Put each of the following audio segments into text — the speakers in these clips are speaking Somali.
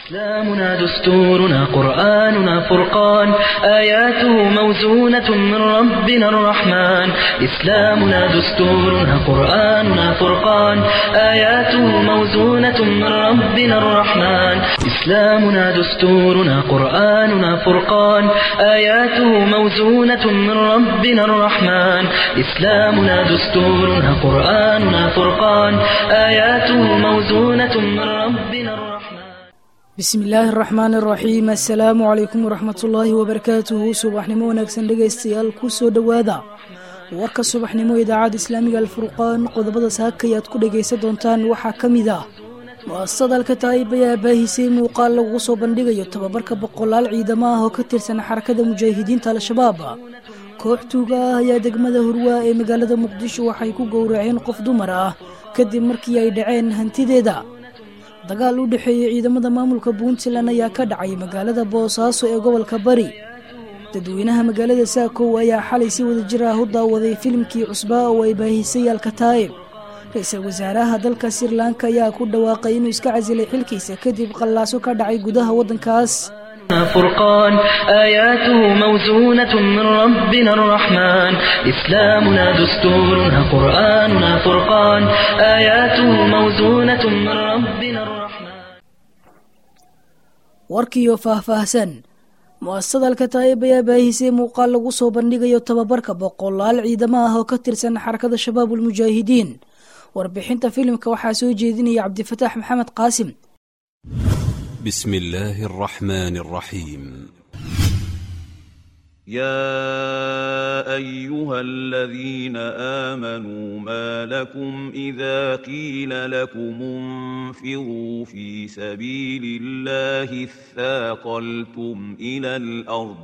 إسلامنا دستورنا قرآننا فرقان آياته موزونة من ربنا الرحمن إسلامنا دستورنا قرآننا فرقان آياته موزونة من ربنا الرحمن إسلامنا دستورنا قرآننا فرقان آياته موزونة من ربنا الرحمن إسلامنا دستورنا قرآننا فرقان آياته موزونة من ربنا الرحمن bismi illaahi araxmaan araxiim assalaamu calaykum waraxmatullaahi wabarakaatuhu subaxnimo wanaagsan dhegaystayaal ku soo dhowaada warka subaxnimo idaacadda islaamiga alfurqaan qodobada saakay aad ku dhegaysan doontaan waxaa ka mid ah mu-asasada alkataa'ib ayaa baahisay muuqaal lagu soo bandhigayo tababarka boqolaal ciidamo ah oo ka tirsan xarakada mujaahidiinta al-shabaab koox tuuga ah ayaa degmada hurwaa ee magaalada muqdisho waxay ku gowraceen qof dumar ah kadib markii ay dhaceen hantideeda dagaal u dhexeeyey ciidamada maamulka puntland ayaa ka dhacay magaalada boosaaso ee gobolka bari dadweynaha magaalada saakow ayaa xalay si wada jir ah u daawaday filimkii cusbaa oo ay baahisay alkataa'ib ra-iisul wasaaraha dalka sri lanka ayaa ku dhawaaqay inuu iska casilay xilkiisa kadib qallaaso ka dhacay gudaha waddankaas فرقان آياته موزونة من ربنا الرحمن إسلامنا دستورنا قرآننا فرقان آياته موزونة من ربنا الرحمن warkiiyo faahfaahsan mu-asasada alkataa'ib ayaa baahisay muuqaal lagu soo bandhigayo tababarka boqolaal ciidamo ah oo ka tirsan xarakada shabaab ulmujaahidiin warbixinta filimka waxaa soo jeedinaya cabdifataax maxamed qaasim بسم الله الرحمن الرحيم يا ايها الذين امنوا ما لكم اذا قيل لكم انفروا في سبيل الله اثاقلتم الى الارض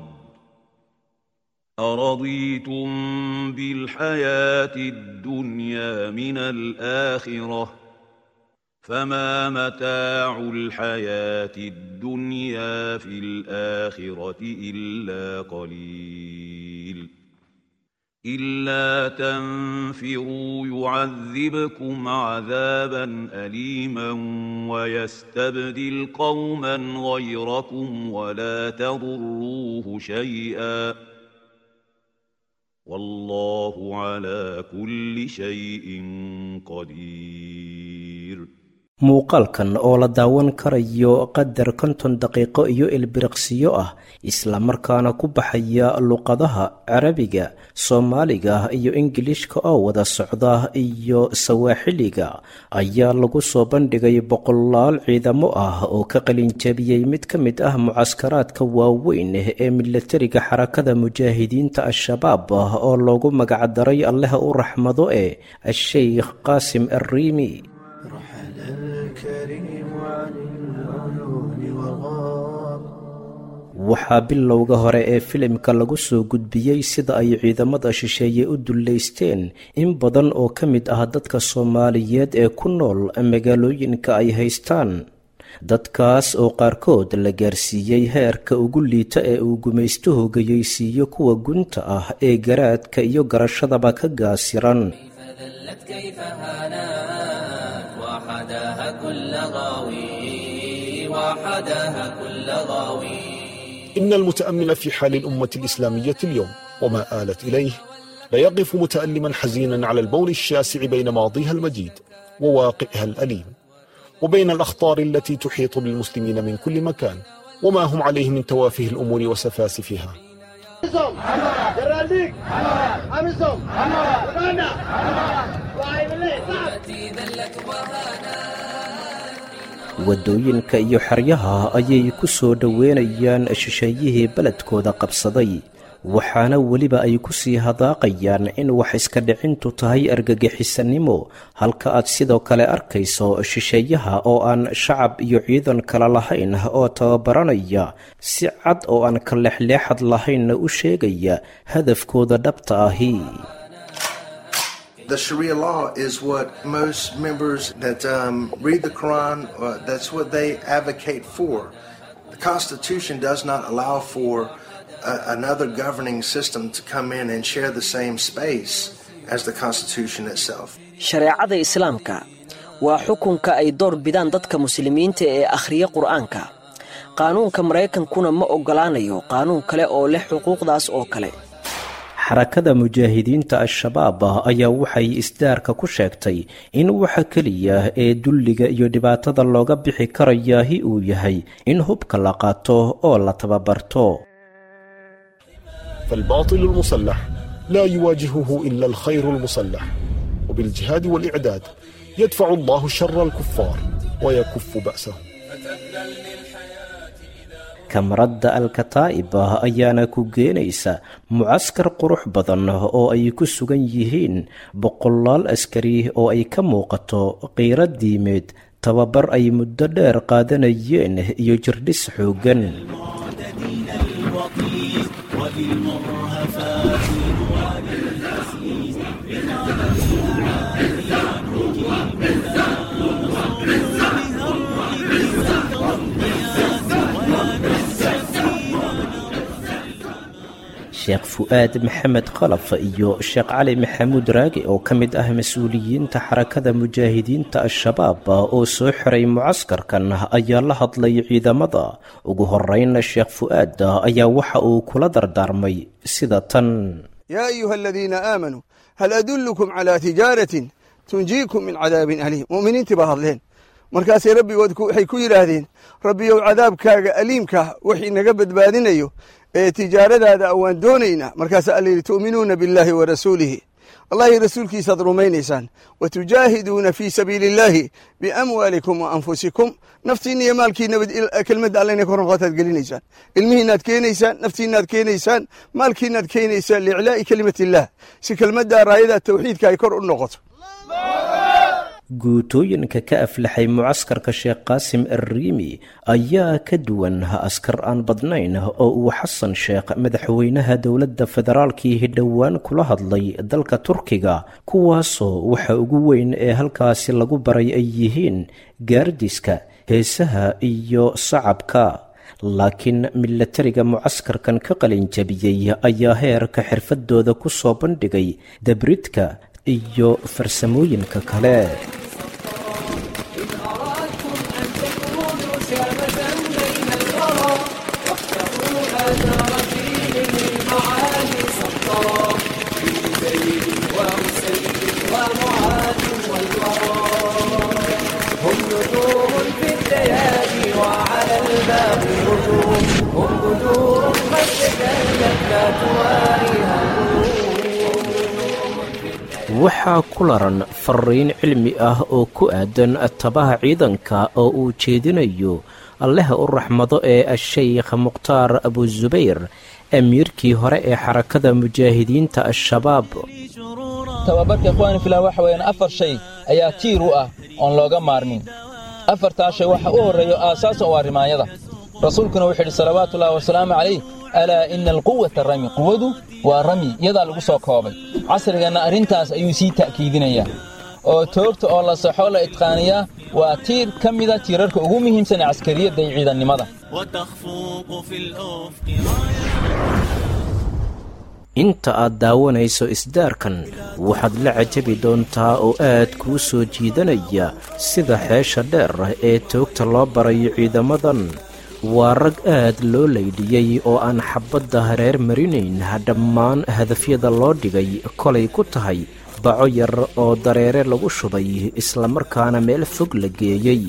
ارضيتم بالحياه الدنيا من الاخره فما متاع الحياة الدنيا في الآخرة إلا قليل إلا تنفروا يعذبكم عذابا أليما ويستبدل قوما غيركم ولا تضروه شيئا والله على كل شيء قدير muuqaalkan oo la daawan karayo qadar konton daqiiqo iyo ilbiriqsiyo ah islamarkaana ku baxaya luqadaha carabiga soomaaliga iyo ingilishka oo wada socda iyo sawaaxiliga ayaa lagu soo bandhigay boqolaal ciidamo ah oo ka qalinjabiyey mid ka mid ah mucaskaraadka waaweyn ee milatariga xarakada mujaahidiinta al-shabaab oo loogu magacdaray allaha u raxmado ee a-sheykh qaasim arriimi waxaa bilowga hore ee filimka lagu soo gudbiyey sida ay ciidamada shisheeye u dullaysteen in badan oo ka mid ah dadka soomaaliyeed ee ku nool magaalooyinka ay haystaan dadkaas oo qaarkood la gaarsiiyey heerka ugu liita ee uu gumaystuhu gayeysiiyo kuwa gunta ah ee garaadka iyo garashadaba ka gaasiran إن المتأمل في حال الأمة الإسلامية اليوم وما آلت إليه ليقف متألما حزينا على البول الشاسع بين ماضيها المجيد وواقعها الأليم وبين الأخطار التي تحيط بالمسلمين من كل مكان وما هم عليه من توافه الأمور وسفاسفها waddooyinka iyo xeryaha ayay ku soo dhoweynayaan shisheeyihii beledkooda qabsaday waxaana weliba ay ku sii hadaaqayaan in wax iska dhicintu tahay argagixisanimo halka aad sidoo kale arkayso shisheeyaha oo aan shacab iyo ciidan kale lahayn oo tababaranaya si cad oo aan ka leexleexad lahaynna u sheegaya hadafkooda dhabta ahi The Sharia law is what most members that um, read the Quran, uh, that's what they advocate for. The Constitution does not allow for uh, another governing system to come in and share the same space as the Constitution itself. shareecada islaamka waa xukunka ay door bidaan dadka muslimiinta ee akhriya qur'aanka qaanuunka maraykankuna ma oggolaanayo qaanuun kale oo leh xuquuqdaas oo kale xarakada mujaahidiinta al-shabaab ayaa waxay isdaarka ku sheegtay in waxa keliya ee dulliga iyo dhibaatada looga bixi karayaahi uu yahay in hubka la qaato oo la tababarto فالباطل المسلح لا يواجهه إلا الخير المسلح وبالجهاد والإعداد يدفع الله شر الكفار ويكف بأسهم kamaradda alkataa'ib ayaana ku geenaysa mucaskar qurux badan oo ay ku sugan yihiin boqolaal askari oo ay ka muuqato qiiro diimeed tababar ay muddo dheer qaadanayeen iyo jirdhis xooggan sheekh fu'aad maxamed khalaf iyo sheekh cali maxamuud raage oo ka mid ah mas-uuliyiinta xarakada mujaahidiinta al-shabaab oo soo xiray mucaskarkan ayaa la hadlay ciidamada ugu horreynna sheekh fu'aad ayaa waxa uu kula dardaarmay sida tan yaa ayuha aladiina aamanuu hal adullukum calaa tijaaratin tunjiikum min cadaabin aliim mu'miniintii baa hadleen markaasay rabbigood waxay ku yidhaahdeen rabbiyow cadaabkaaga aliimka wax inaga badbaadinayo ee tijaaradaada waan doonaynaa markaasaa alla yidhi tu'minuuna billaahi wa rasuulihi allahi rasuulkiisaad rumaynaysaan wa tujaahiduuna fii sabiili illaahi biamwaalikum wa anfusikum naftiinna iyo maalkiina kelmadda alla inay kor noqotaad gelinaysaan ilmihiinaad keenaysaan naftiinaad keenaysaan maalkiinaad keenaysaan liiclaa'i kelimat illaah si kelmadda raayada tawxiidka ay kor u noqoto guutooyinka ka aflaxay mucaskarka sheekh qaasim arriimi ayaa ka duwan askar aan badnayn oo uu xasan sheekh madaxweynaha dowladda federaalkii dhowaan kula hadlay dalka turkiga kuwaasoo waxa ugu weyn ee halkaasi lagu baray ay yihiin gaardiska heesaha iyo sacabka laakiin milatariga mucaskarkan ka qalinjabiyey ayaa heerka xirfadooda ku soo bandhigay dabridka iyo farsamooyinka kale waxaa ku laran fariin cilmi ah oo ku aadan tabaha ciidanka oo uu jeedinayo allaha u raxmado ee a-sheykh mukhtaar abusubayr amiirkii hore ee xarakada mujaahidiinta al-shabaab tababarka ikhwaani filah waxa weeyaan afar shay ayaa tiir u ah oon looga maarmin afartaa shay waxa u horreeyo aasaasan waa rimaayada rasuulkuna wuxuu yidhi salawaatuullahi wasalaamu calayh alaa ina alquwata rami quwadu waa rami iyadaa lagu soo koobay casrigeenna arrintaas ayuu sii ta'kiidinayaa oo toogta oo la saxo la idqaaniyaa waa tiir ka mida tiirarka ugu muhiimsan ee caskariyadda iyo ciidannimada inta aad daawanayso isdaarkan waxaad la cajabi doontaa oo aad kuu soo jiidanaya sida xeesha dheer ee toogta loo barayo ciidamadan waa rag aad loo laydhiyey oo aan xabbadda hareer marinayn dhammaan hadafyada loo dhigay kolay ku tahay baco yar oo dareere lagu shubay islamarkaana meel fog la geeyey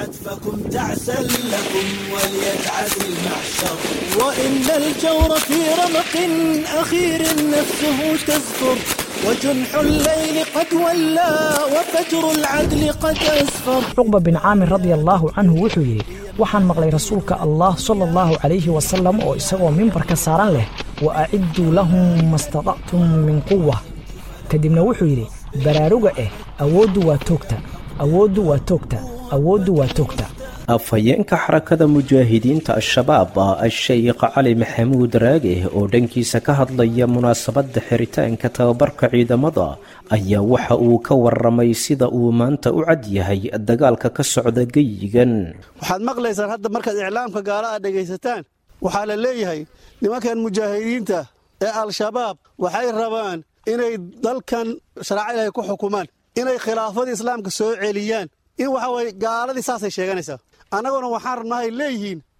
وإن الجور في رمق أخير نفسه تزفر وجنح الليل قد ولى وفجر العدل قد أسفر cuqba bin caamir radia allaahu canhu wuxuu yidhi waxaan maqlay rasuulka allah sala allahu calayhi wasalam oo isagoo mimbarka saaran leh wa acidduu lahum mastatactum min quwa kadibna wuxuu yidhi baraaruga eh awooddu waa toogta awooddu waa toogta awooddu waa toogta afhayeenka xarakada mujaahidiinta al-shabaab a-sheykh cali maxamuud raage oo dhankiisa ka hadlaya munaasabadda xiritaanka tababarka ciidamada ayaa waxa uu ka warramay sida uu maanta u cad yahay dagaalka ka socda geyigan waxaad maqlaysaan hadda markaad iclaamka gaala aad dhegaysataan waxaa la leeyahay nimankan mujaahidiinta ee al-shabaab waxay rabaan inay dalkan sharaaca ilaahay ku xukumaan inay khilaafadii islaamka soo celiyaan in waxa weye gaaladii saasay sheeganaysaa annaguna waxaan rabnahay leeyihiin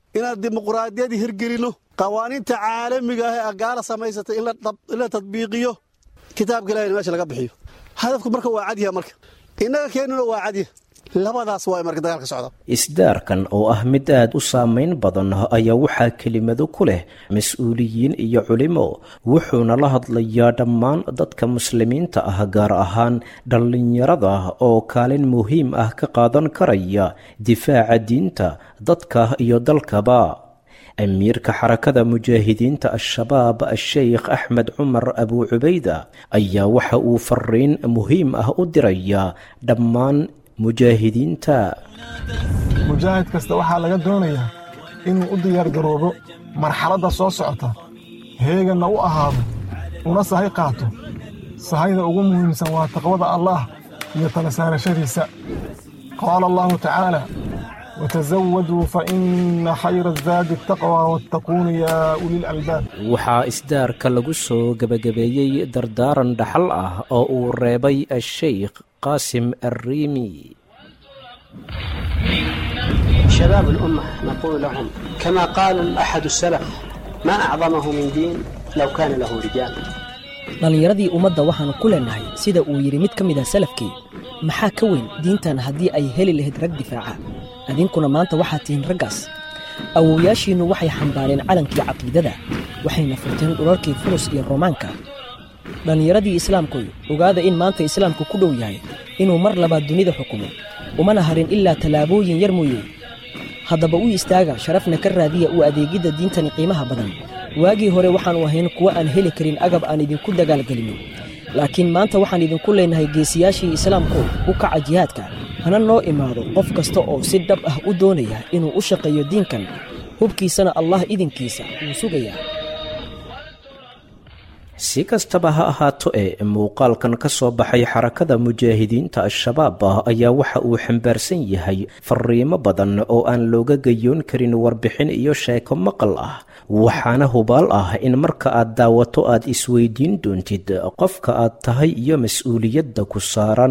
inaan dimuqraadiyadii hirgelinno qawaaniinta caalamiga ah ee agaara samaysatay in la tadbiiqiyo kitaabka ilahina meesha laga bixiyo hadafku marka waa cadyaha marka innaga keennuna waa cadya labadaas waa marka dagaalka socda isdaarkan oo ah mid aad u saameyn badan ayaa waxaa kelimado ku leh mas-uuliyiin iyo culimo wuxuuna la hadlayaa dhammaan dadka muslimiinta ah gaar ahaan dhallinyarada oo kaalin muhiim ah ka qaadan karaya difaaca diinta dadka iyo dalkaba amiirka xarakada mujaahidiinta al-shabaab a-sheykh axmed cumar abuu cubayda ayaa waxa uu fariin muhiim ah u dirayaa dhammaan mujaahidiinta mujaahid kasta waxaa laga doonayaa inuu u diyaargaroobo marxaladda soo socota heeganna u ahaado una sahay qaato sahayda ugu muhiimsan waa taqwada allaah iyo tala saarashadiisa qaala allahu tacaala watasawaduu fa inna khayra azaadi ataqwa wattaquuna yaa ulilalbaab waxaa isdaarka lagu soo gebagabeeyey dardaaran dhaxal ah oo uu reebay a-sheykh qaasim arriimi شباب الأمة نقول لهم كما قال أحد السلف ما أعظمه من دين لو كان له رجال dhallinyaradii ummadda waxaanu ku leenahay sida uu yidhi mid ka mid ah salafkii maxaa ka weyn diintan haddii ay heli lahayd rag difaaca idinkuna maanta waxaad tihiin raggaas awowyaashiinnu waxay xambaareen calankii caqiidada waxayna furteen dhularkii furus iyo roomaanka dhallinyaradii islaamkuy ogaada in maanta islaamku ku dhow yahay inuu mar labaad dunida xukumo umana harin ilaa tallaabooyin yar mooye haddaba u istaaga sharafna ka raadiya u adeegidda diintani qiimaha badan waagii hore waxaannu ahayn kuwo aan heli karin agab aan idinku dagaalgelinno laakiin maanta waxaan idinku leenahay geesiyaashii islaamku u kaca jihaadka hana noo imaado qof kasta oo si dhab ah u doonaya inuu u shaqeeyo diinkan hubkiisana allah idinkiisa wuu sugayaa si kastaba ha ahaato ee muuqaalkan ka soo baxay xarakada mujaahidiinta al-shabaab ayaa waxa uu xambaarsan yahay fariimo badan oo aan looga gayoon karin warbixin iyo sheeko maqal ah waxaana hubaal ah in marka aad daawato aad isweydiin doontid qofka aad tahay iyo mas-uuliyadda ku saaran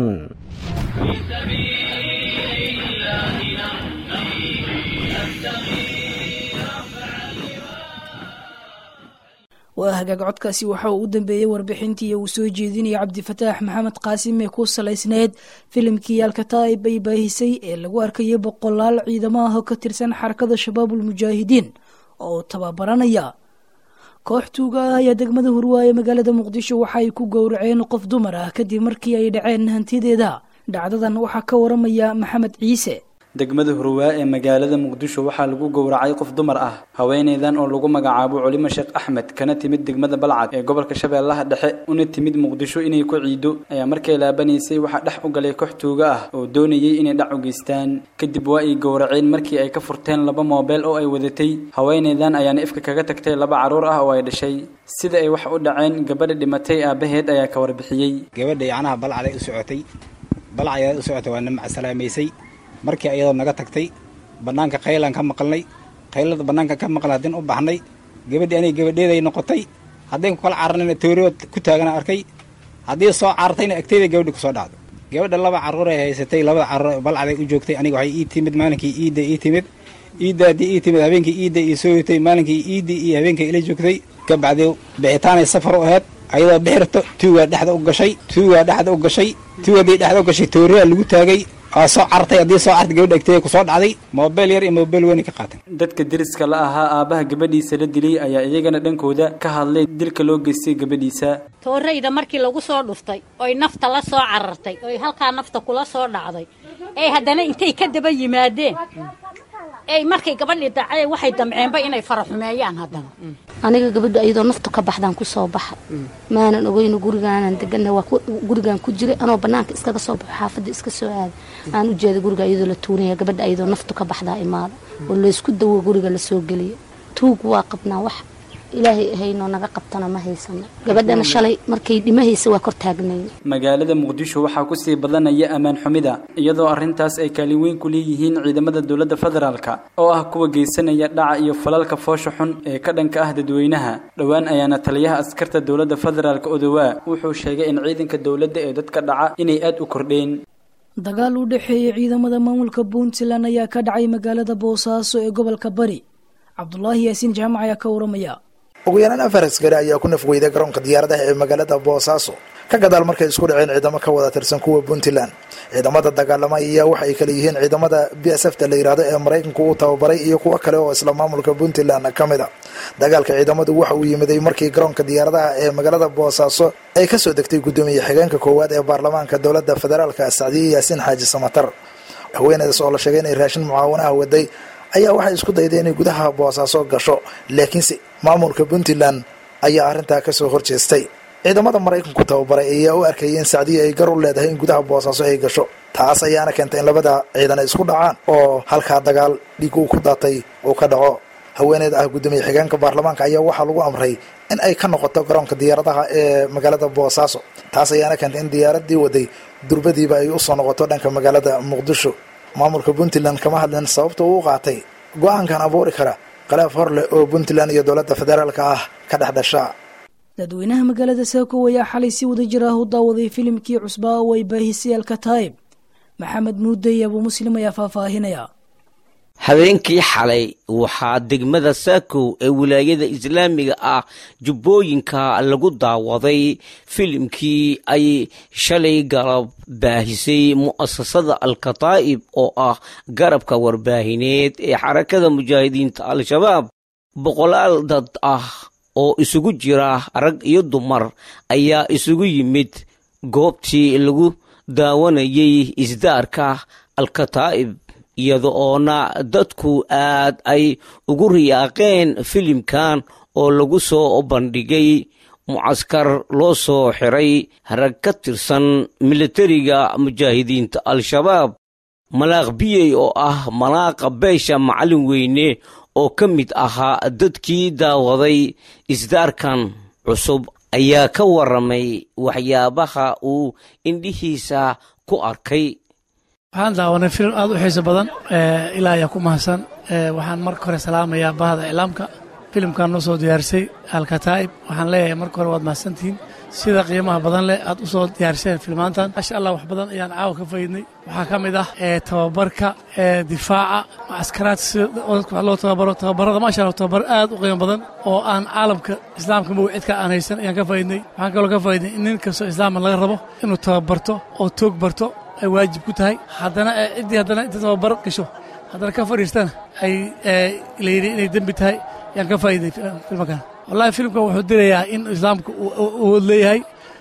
waa hagaag codkaasi waxa uu u dambeeyey warbixintii uu soo jeedinaya cabdifataax maxamed qaasim ee ku salaysneyd filimkii alkataa'ib ay baahisay ee lagu arkayay boqolaal ciidamo ah oo ka tirsan xarakada shabaabul mujaahidiin oo tababaranaya koox tuuga ah ayaa degmada hurwaaye magaalada muqdisho waxa ay ku gowraceen qof dumar ah kadib markii ay dhaceen hantideeda dhacdadan waxaa ka waramaya maxamed ciise degmada hurwaa ee magaalada muqdisho waxaa lagu gowracay qof dumar ah haweenaydan oo lagu magacaabo culimo sheekh axmed kana timid degmada balcad ee gobolka shabeellaha dhexe una timid muqdisho inay ku ciido ayaa markay laabanaysay waxaa dhex u galay koox tuuga ah oo doonayay inay dhac u geystaan kadib waa ay gowraceen markii ay ka furteen laba moobeel oo ay wadatay haweenaydan ayaana ifka kaga tagtay laba carruur ah oo ay dhashay sida ay wax u dhaceen gabadha dhimatay aabaheed ayaa ka warbixiyey gabadha yacnaha balcaday u socotay balcaday u socotay waa namac salaamaysay markii ayadoo naga tagtay bannaanka khaylaan ka maqalnay khaylada bannaanka ka maqal haddin u baxnay gabadhii aniga gabadheeday noqotay haddayn ku kala cararnayna tooriyood ku taagana arkay haddii soo carartayna agteyda gabadhi ku soo dhacdo gabadha laba carruur ay haysatay labada carruur balcaday u joogtay aniga waxay ii timid maalinkii iidda ii timid iidda haddii ii timid habeenkii iidda ii soo yotay maalinkii iiddii iyo habeenkii ila joogtay kabacdii bixitaanay safar u ahayd ayadoo bixirto tuugaa dhexda u gashay tuugaa dhexda u gashay tuugadii dhexda u gashay tooriyaa lagu taagay waa soo cartay haddii soo cartay gabadha agteeda ku soo dhacday moobeel yar iyo moobeel weyn ka qaateen dadka deriska la ahaa aabbaha gabadhiisa la dilay ayaa iyagana dhankooda ka hadlay dilka loo geystay gabadhiisa toorayda markii lagu soo dhuftay oy nafta la soo carartay oy halkaa nafta kula soo dhacday ee haddana intay ka daba yimaadeen ey markay gabadhii dacay waxay damceenba inay faraxumeeyaan haddana aniga gabadha iyadoo naftu ka baxdaan ku soo baxay maanan ogeyno gurigaanan degana waa gurigaan ku jiray anoo banaanka iskaga soo baxo xaafadda iska soo aaday aan u jeeda guriga iyadoo la tuunaya gabadha iyadoo naftu ka baxdaa imaada oo laysku dawo guriga lasoo geliya tuug waa qabnaa wax ilaahay ahaynoo naga qabtana ma haysano gabadhana shalay markay dhimahaysa waa kor taagnay magaalada muqdisho waxaa kusii badanaya ammaan xumida iyadoo arrintaas ay kaalin weyn ku leeyihiin ciidamada dowladda federaalka oo ah kuwa geysanaya dhaca iyo falalka foosha xun ee ka dhanka ah dadweynaha dhowaan ayaana taliyaha askarta dowladda federaalka odowaa wuxuu sheegay in ciidanka dowladda ee dadka dhaca inay aad u kordheen dagaal u dhexeeyay ciidamada maamulka puntland ayaa ka dhacay magaalada boosaaso ee gobolka bari cabdulaahi yaasiin jaamac ayaa ka waramaya ugu yaraan afar askari ayaa ku nafweyday garoonka diyaaradaha ee magaalada boosaaso ka gadaal markay isku dhaceen ciidamo ka wada tirsan kuwa puntland ciidamada dagaalama ayaa waxa ay kale yihiin ciidamada b s f ta la yidhaahdo ee maraykanku uu tababaray iyo kuwo kale oo isla maamulka puntland ka mid a dagaalka ciidamadu waxa uu yimiday markii garoonka diyaaradaha ee magaalada boosaaso ay kasoo degtay guddoomiye xigeenka koowaad ee baarlamaanka dowladda federaalka sacdiye yaasiin xaaji samatar haweeneydaas oo la sheegay inay raashin mucaawanaha waday ayaa waxay isku dayday inay gudaha boosaaso gasho laakiinse maamulka puntland ayaa arrintaa kasoo horjeestay ciidamada maraykanku tababaray ayaa u arkayay in sacdiya ay gar u leedahay in gudaha boosaaso ay gasho taas ayaana keentay in labada ciidan ay isku dhacaan oo halkaa dagaal dhiig uu ku daatay uu ka dhaco haweeneyda ah guddoomiye xigeenka baarlamaanka ayaa waxaa lagu amray in ay ka noqoto garoonka diyaaradaha ee magaalada boosaaso taas ayaana keentay in diyaaradii waday durbadiiba ay usoo noqoto dhanka magaalada muqdisho maamulka puntland kama hadlin sababta uu qaatay go-aankan abuuri kara khilaaf hor leh oo puntland iyo dowladda federaalka ah ka dhex dhasha dadweynaha magaalada saako ayaa xalay si wada jir ah u daawaday filimkii cusbaa oo ay baahisay alkataib maxamed muudey abuu muslim ayaa faahfaahinaya habeenkii xalay waxaa degmada saakow ee wilaayada islaamiga ah jubbooyinka lagu daawaday filimkii ay shalay galab baahisay mu'asasada alkataa'ib oo ah garabka warbaahineed ee xarakada mujaahidiinta al-shabaab boqolaal dad ah oo isugu jira rag iyo dumar ayaa isugu yimid goobtii lagu daawanayay isdaarka alkataa'ib iyada oona dadku aad ay ugu riyaaqeen filimkan oo lagu soo bandhigay mucaskar loo soo xiray rag ka tirsan militariga mujaahidiinta al-shabaab malaaq biyey oo ah malaaqa beesha macallin weyne oo ka mid ahaa dadkii daawaday isdaarkan cusub ayaa ka warramay waxyaabaha uu indhihiisa ku arkay waxaan daawanay filim aad u xiiso badan ilaa ayaa ku mahadsan waxaan marka hore salaamayaa bahda iclaamka filimkan noo soo diyaarisay alkataa'ib waxaan leeyahay marka hore waad mahadsantihiin sida qiimaha badan leh aad u soo diyaariseen filmaantan maasha allah wax badan ayaan caawa ka faydnay waxaa ka mid ah tababarka difaaca askaraad sida dadka wax loo tababaro tababarada maasha allah tababar aad u qiimo badan oo aan caalamka islaamka mawcidka aan haysan ayaan ka faydnay waxaan kaloo ka faydnay in nin kastoo islaama laga rabo inuu tababarto oo toog barto ay waajib ku tahay haddana ciddii haddana inta tababar gasho haddana ka fadhiistana ay layidhi inay dembi tahay ayaan ka faa'iday filmakan wallahi filimkan wuxuu dirayaa in islaamka uu leeyahay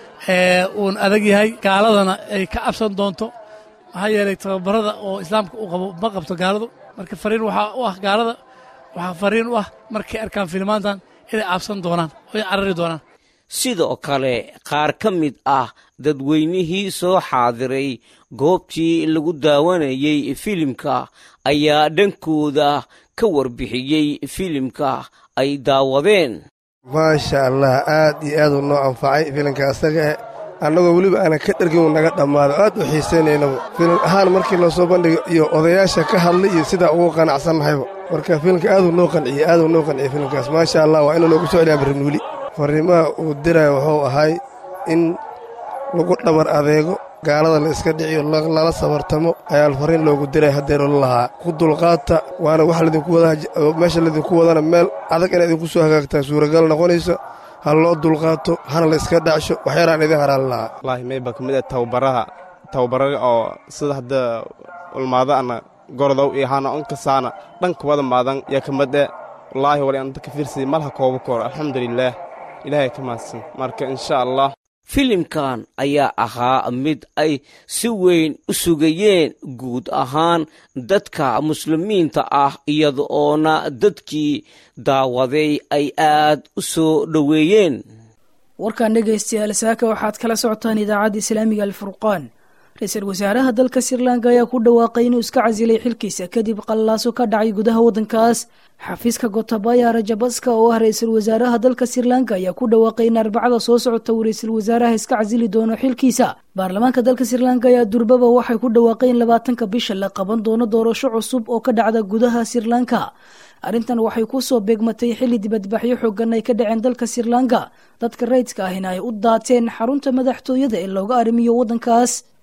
uun adag yahay gaaladana ay ka cabsan doonto maxaa yeelay tababarada oo islaamka uu qabo ma qabto gaaladu marka fariin waxaa u ah gaalada waxaa fariin u ah markay arkaan filmaantan inay cabsan doonaan oo ay carari doonaan sidoo kale qaar ka mid ah dadweynihii soo xaadiray goobtii lagu daawanayay filimka ayaa dhankooda ka warbixiyey filimka ay daawadeen maasha allah aad iyo aaduu noo anfacay filimka asaga eh annagoo weliba aanan ka dhergin uu naga dhammaado aad u xiisaynaynaba filim ahaan markii loo soo bandhigo iyo odayaasha ka hadlay iyo sidaa ugu qanacsannahayba marka filimka aaduu noo qanciyey aaduu noo qanciyey filimkaas maasha allah waa inuu noogu soo celiyaa barrinuuli farriimaha uu diraya wuxuu ahay in lagu dhabar adeego gaalada la iska dhiciyo lala sabartamo ayaa farriin loogu diray haddeeroo la lahaa ku dulqaata waana wax laydinku wadameesha laydinku wadana meel adag inay idinku soo hagaagtaa suuragal noqonayso ha loo dulqaato hana la iska dhacsho waxyaraan idin haraan lahaa wallaahi mayba ka mid ah tababaraha tababaraga oo sida hadda ulmaadaana gordow iyo hana onkasaana dhanka wada maadan yaa ka mid eh wallaahi wali anta ka fiirsaday malaha kooba koor alxamdulilaah ilaahay ka mahadsan marka insha allah filimkan ayaa ahaa mid ay si weyn u sugayeen guud ahaan dadka muslimiinta ah iyada oona dadkii daawaday ay aad u soo dhoweeyeen warkan dhegaystayaal saaka waxaad kala socotaan idaacadda islaamiga alfurqaan ra-iisul wasaaraha dalka sirlanka ayaa ku dhawaaqay inuu iska casilay xilkiisa kadib qallaaso ka dhacay gudaha waddankaas xafiiska gotabaya rajabaska oo ah ra-iisul wasaaraha dalka sirlanka ayaa ku dhawaaqay in arbacada soo socota uu ra-iisul wasaaraha iska casili doono xilkiisa baarlamaanka dalka sirlanka ayaa durbaba waxay ku dhawaaqay in labaatanka bisha la qaban doono doorasho cusub oo ka dhacda gudaha sirlanka arrintan waxay ku soo beegmatay xilli dibadbaxyo xoogan ay ka dhaceen dalka sirlanka dadka rayidka ahina ay u daateen xarunta madaxtooyada ee looga arrimiyo waddankaas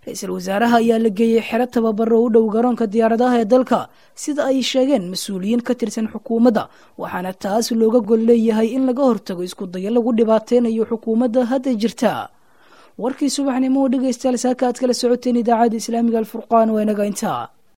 ra-iisul wasaaraha ayaa la geeyey xero tababaro u dhow garoonka diyaaradaha ee dalka sida ay sheegeen mas-uuliyiin ka tirsan xukuumadda waxaana taas looga gol leeyahay in laga hortago isku dayo lagu dhibaateynayo xukuumadda hadda jirta warkii subaxnimo oo dhegaystayaal saaka aad kala socoteen idaacadda islaamiga alfurqaan waa inaga intaa